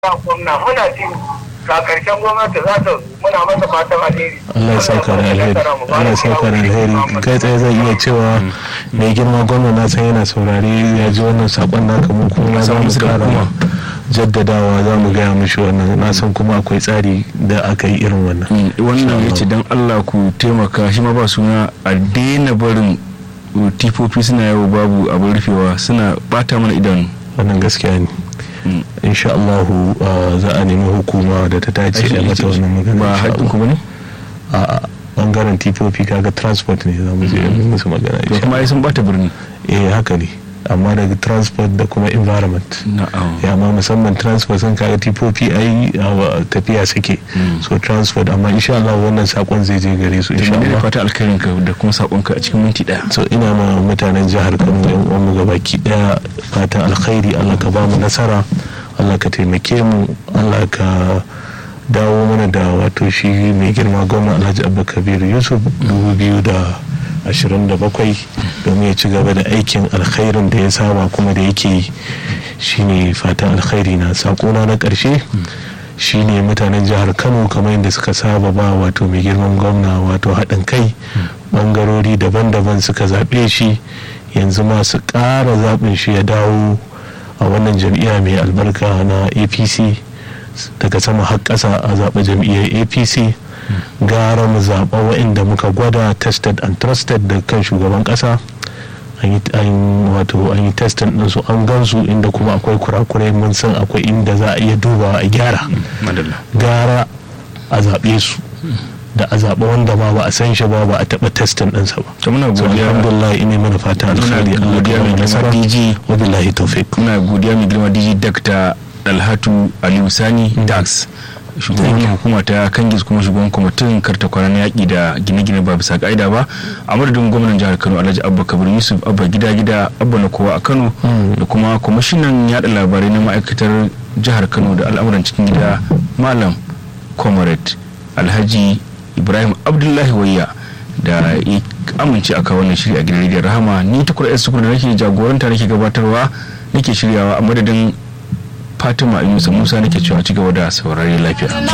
gwamna muna jin ga karshen gwamnati za ta muna masa fatan alheri Allah ya saka da alheri Allah ya saka da alheri kai tsaye zai iya cewa mai girma gwamna na san yana saurare ya ji wannan sakon naka mu kuma za mu kara jaddadawa za mu gaya mishi wannan na san kuma akwai tsari da aka yi irin wannan wannan ya ce don allah ku taimaka shi ma ba suna a daina barin tifofi suna yawo babu abin rufewa suna bata mana idanu wannan gaskiya ne insha Allah za a nemi hukuma da ta dace a mata wannan magana ba haƙƙin ku bane a bangaren tifofi kaga transport ne za mu je mu musu magana to kuma ai sun bata birni eh haka ne amma daga transport da kuma environment na'am ya ma musamman transport sun kaga tifofi ai tafiya suke so transport amma insha Allah wannan sakon zai je gare su insha insha Allah Allah fata alkhairin ka da kuma sakon ka a cikin minti daya so ina ma mutanen jihar Kano yan uwan mu gabaki daya fatan alkhairi Allah ka ba mu nasara Allah ka taimake mu Allah ka dawo mana da wato shi mai girma gwamna Alhaji Abba Kabir Yusuf 2027 domin ya ci gaba da aikin alkhairin da ya saba kuma da yake yi shine fatan alkhairi na sakona na karshe shine mutanen jihar kano kamar yadda suka saba ba wato mai girman gwamna wato haɗin kai bangarori daban-daban suka zaɓe shi yanzu ma su ƙara zaɓin shi ya dawo a wannan jam'iyya mai albarka na apc daga sama har ƙasa a zaɓe jam'iyyar apc gara mu zaɓa waɗanda muka gwada tested and trusted da kan shugaban ƙasa an yi wato an yi testin ɗinsu an gansu inda kuma akwai kurakurai mun san akwai inda za a iya dubawa a gyara madalla gara a zaɓe su da a zaɓa wanda ma ba a san shi ba ba a taɓa testin ɗinsa ba to muna so godiya alhamdulillah ina mana fata alkhairi Allah godiya ya mai mai girma nasara DG wa billahi tawfiq muna godiya mai girma dj dr dalhatu aliyu sani dax shugaban hukuma ta kangis kuma shugaban kwamitin karta kwana na yaƙi da gine-gine ba bisa ka'ida ba a madadin gwamnan jihar kano alhaji abba kabir yusuf abba gida gida abba na kowa a kano da kuma kwamishinan yada labarai na ma'aikatar jihar kano da al'amuran cikin gida malam comrade alhaji ibrahim abdullahi wayya da ya amince aka wannan shiri a gidan rediyon rahama ni tukur s tukur da nake jagoranta nake gabatarwa nake shiryawa a madadin fatima yusa musa nake cewa ci gaba da saurari lafiya